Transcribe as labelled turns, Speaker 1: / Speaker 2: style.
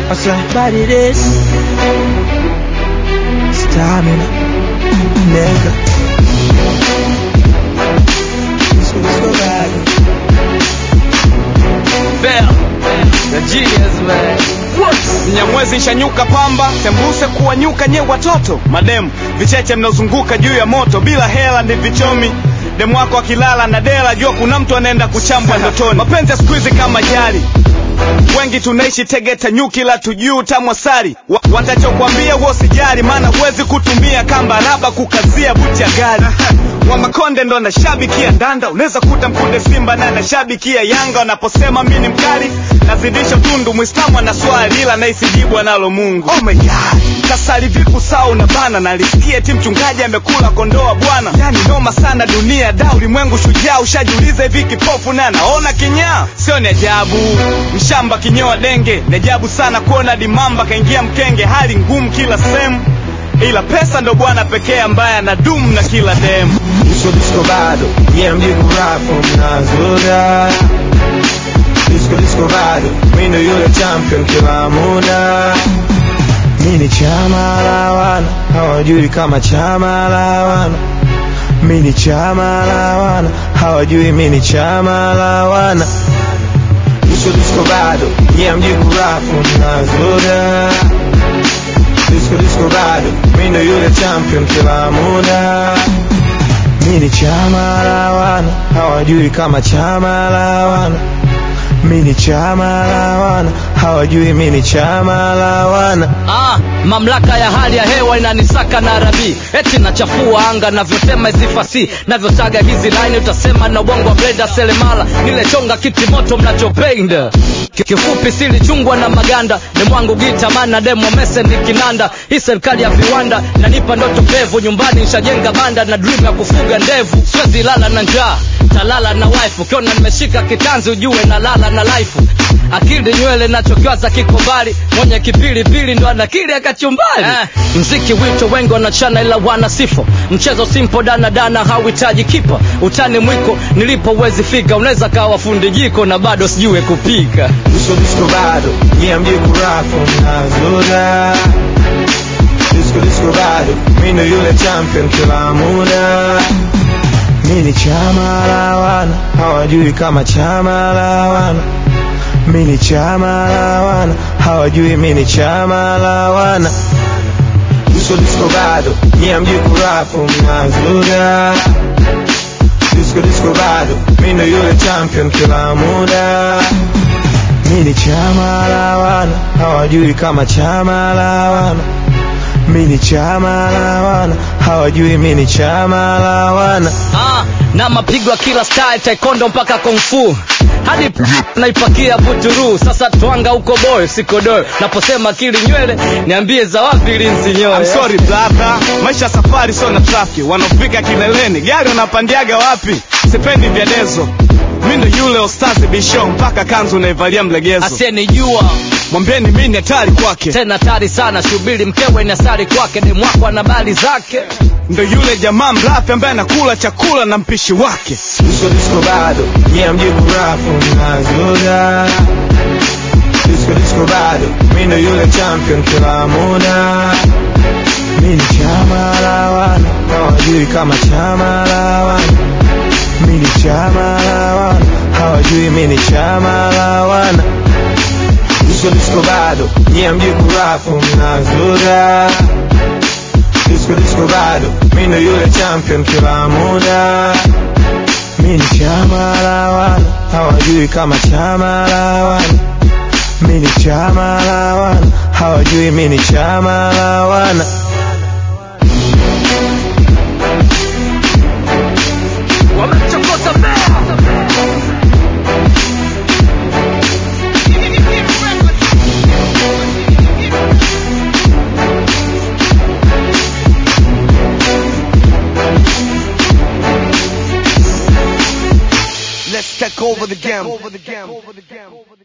Speaker 1: I said, body this. Stamina. Nigga. Let's go, let's go back.
Speaker 2: Bell. The genius man. Mnyamwezi nshanyuka pamba, sembuse kuwanyuka nye watoto mademu, vicheche mnaozunguka juu ya moto, bila hela ni vichomi demu wako akilala na dela, jua kuna mtu anaenda kuchambwa ndotoni. Mapenzi ya siku hizi kama jari, wengi tunaishi Tegeta nyuki la tujuu tamwasari Wa, watachokwambia huo sijari, maana huwezi kutumia kamba raba kukazia buti ya gari wa Makonde ndo anashabikia Ndanda, unaweza kuta mkunde Simba na anashabikia Yanga. Wanaposema mi ni mkali nazidisha tundu, Mwislamu ana swali ila naisijibu analo Mungu. Oh my God, kasali vipu saa unabana, nalisikia ti mchungaji amekula kondoa bwana. Yani noma sana dunia da, ulimwengu shujaa. Ushajiuliza hivi kipofu na anaona kinyaa? Sio ni ajabu mshamba kinyoa denge, ni ajabu sana kuona dimamba kaingia mkenge. Hali ngumu kila sehemu, ila pesa ndo bwana pekee ambaye anadumu na kila demu.
Speaker 1: Disco disco bado, yeah mjibu rapo mnazoda. Disco disco bado, mi ndo yule champion kila muda. Mi ni chama la wana, hawajui kama chama la wana. Mi ni chama la wana, hawajui mi ni chama la wana. Disco disco bado, yeah mjibu rapo mnazoda. Disco disco bado, mi ndo yule champion kila muda. Mi ni chama la wana, hawajui kama chama la wana. Mi ni chama la wana, hawajui mi ni chama la wana.
Speaker 3: Ah, mamlaka ya hali ya hewa inanisaka na rabii eti nachafua anga navyotema hizi fasi navyosaga hizi laini utasema na ubongo wa Brenda Selemala nile chonga kiti moto mnachopenda Ki- kifupi silichungwa na maganda demwangu gita mana demo mese ni kinanda hii serikali ya viwanda nanipa ndoto pevu nyumbani nishajenga banda na dream ya kufuga ndevu siwezi lala na njaa talala na wife ukiona nimeshika kitanzi ujue na lala na life akili nywele nachokiwaza kiko mbali mwenye kipilipili ndo anakili akachumbali eh, mziki wito wengi wanachana ila wana sifo mchezo simpo dana dana hauhitaji kipa utani mwiko nilipo uwezi fika unaweza kawa fundi jiko na bado sijue kupika
Speaker 1: Disco disco bado, yeah mjibu rapo mnazoda. Disco disco bado, mi ndo yule champion kila muda. Mi ni chama la wana, hawajui kama chama la wana. Mi ni chama la wana, hawajui mi ni chama la wana. Disco disco bado, yeah mjibu rapo mnazoda. Disco disco bado, mi ndo yule champion kila muda. Mi ni chama la wana, hawajui kama chama la wana. Mi ni chama la wana, hawajui mi ni chama la wana.
Speaker 3: ah, na mapigo ya kila style taekwondo mpaka kung fu hadi naipakia buturu sasa twanga huko boy sikodoyo naposema kili nywele niambie za wapi linsinyoe
Speaker 2: I'm sorry brother, maisha ya safari sio na trafiki. Wanaofika kileleni gari wanapandiaga wapi? Sipendi vyadezo, mi ndo yule ostazi bisho, mpaka kanzu naivalia mlegezo.
Speaker 3: asiyenijua
Speaker 2: Mwambieni mi ni hatari kwake,
Speaker 3: tena tari sana shubiri mkewe ni asari kwake demwako ana bali zake
Speaker 2: ndo yule jamaa mrafi ambaye anakula chakula na mpishi wake.
Speaker 1: Disco disco bado, yeah mjibu rapo mnazoda. Disco disco bado, mi ndo yule champion kila muda. Mi ni chama la wana, hawajui kama chama la wana. Mi ni chama la wana, hawajui mi ni chama la wana. Disco disco bado, yeah mjibu rapo mnazoda. Disco disco bado, mi ndo yule champion kila muda. Mi ni chama la wana, hawajui kama chama la wana. Mi ni chama la wana, hawajui mi ni chama la wana.
Speaker 3: wamemchokoza mbea
Speaker 4: Let's take over the game.